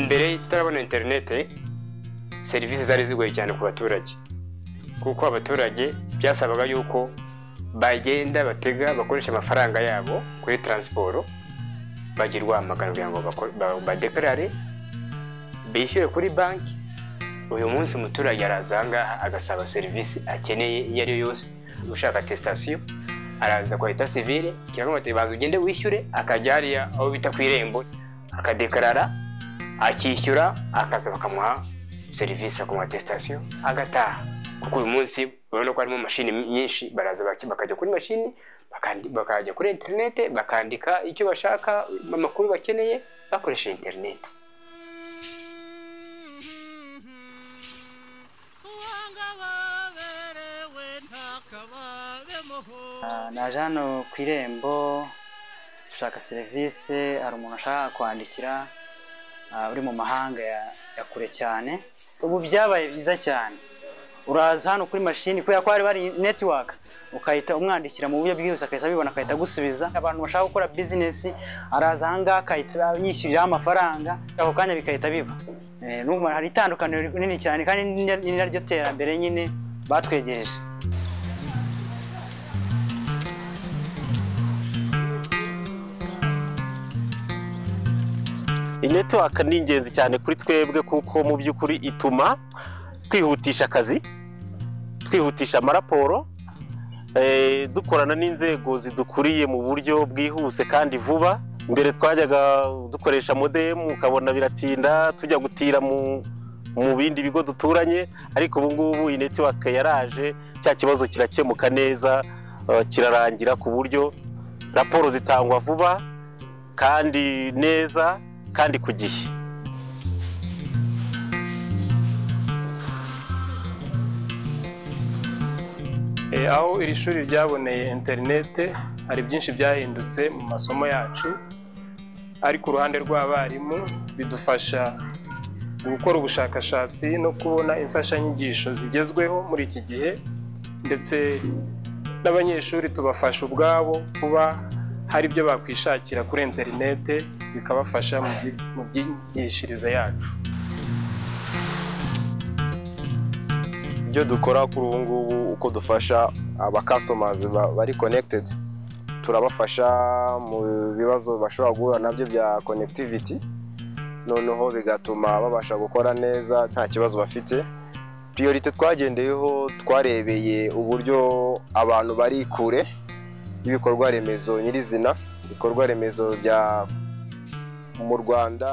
mbere tutarabona interineti serivisi zari zigoye cyane ku baturage kuko abaturage byasabaga yuko bagenda batega bakoresha amafaranga yabo kuri taransiporo bagirwa amagana kugira ngo badekarare bishyure kuri banki uyu munsi umuturage araza ahangaha agasaba serivisi akeneye iyo ari yo yose ushaka atesitasiyo araza kwa leta sivire kiramubateye baza ugende wishyure akajya hariya aho bita ku irembo akadekarara akishyura akaza bakamuha serivisi akamuha atesitasiyo agataha kuko uyu munsi urabona ko harimo mashini nyinshi baraza bakajya kuri mashini bakajya kuri interinete bakandika icyo bashaka amakuru bakeneye bakoresheje interinete naje hano ku irembo dushaka serivisi hari umuntu ashaka kwandikira uri mu mahanga ya kure cyane ubu byabaye byiza cyane uraza hano kuri mashini kubera ko hari bari netiwaka ukahita umwandikira mu buryo bwihuse agahita abibona agahita agusubiza abantu bashaka gukora bizinesi araza ahangaha agahita yishyuriraho amafaranga ako kanya bigahita biba hari itandukaniro rinini cyane kandi ni naryo terambere nyine batwegereje inetiwaka ni ingenzi cyane kuri twebwe kuko mu by'ukuri ituma twihutisha akazi twihutisha amaraporo dukorana n'inzego zidukuriye mu buryo bwihuse kandi vuba mbere twajyaga dukoresha modemu ukabona biratinda tujya gutira mu bindi bigo duturanye ariko ubu ngubu inetiwaka yaraje cya kibazo kirakemuka neza kirarangira ku buryo raporo zitangwa vuba kandi neza kandi ku gihe aho iri shuri ryaboneye interinete hari byinshi byahindutse mu masomo yacu ariko uruhande rw'abarimu bidufasha gukora ubushakashatsi no kubona imfashanyigisho zigezweho muri iki gihe ndetse n'abanyeshuri tubafasha ubwabo kuba hari ibyo bakwishakira kuri interinete bikabafasha mu byigishirize yacu ibyo dukora kuri ubu ngubu uko dufasha abakasitomazi bari konekitedi turabafasha mu bibazo bashobora guhura nabyo bya konekitiviti noneho bigatuma babasha gukora neza nta kibazo bafite piyorite twagendeyeho twarebeye uburyo abantu bari kure y'ibikorwa remezo nyirizina ibikorwa remezo bya mu rwanda